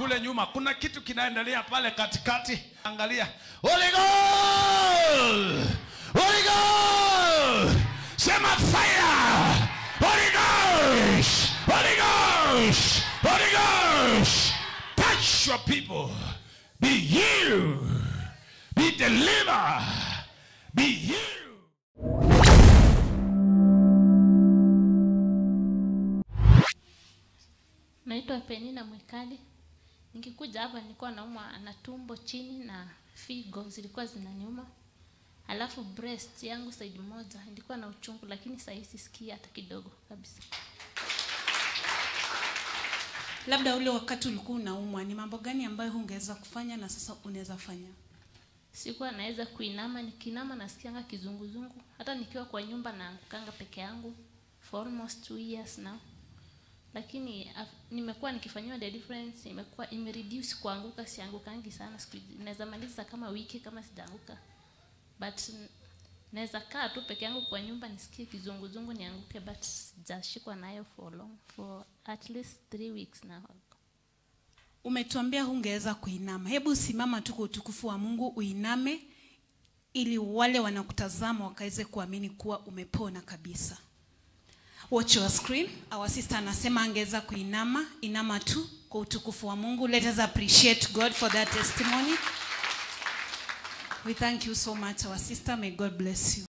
kule nyuma kuna kitu kinaendelea pale katikati angalia Holy Ghost! Holy Ghost! sema fire Holy Ghost! Holy Ghost! Holy Ghost! touch your people be healed be delivered be healed Naitwa Penina Mwekali. Nikikuja hapa nilikuwa naumwa na tumbo chini na figo zilikuwa zinaniuma. Alafu breast yangu side moja ilikuwa na uchungu lakini sasa hivi sisikii hata kidogo kabisa. labda ule wakati ulikuwa unaumwa ni mambo gani ambayo hungeweza kufanya na sasa unaweza fanya Sikuwa naweza kuinama, nikiinama nasikianga kizunguzungu. Hata nikiwa kwa nyumba naangukanga peke yangu for almost two years now. Lakini af- nimekuwa nikifanyiwa deliverance, imekuwa imereduce kuanguka, siangukangi sana siku hizi. Naweza maliza kama wiki kama sijaanguka. But n- naweza kaa tu peke yangu kwa nyumba nisikie kizunguzungu nianguke but sijashikwa nayo for long for at least three weeks now. umetuambia hungeweza kuinama hebu simama tu kwa utukufu wa mungu uiname ili wale wanakutazama wakaweze kuamini kuwa umepona kabisa watch your screen our sister anasema angeweza kuinama inama tu kwa utukufu wa mungu let us appreciate god for that testimony we thank you so much our sister may god bless you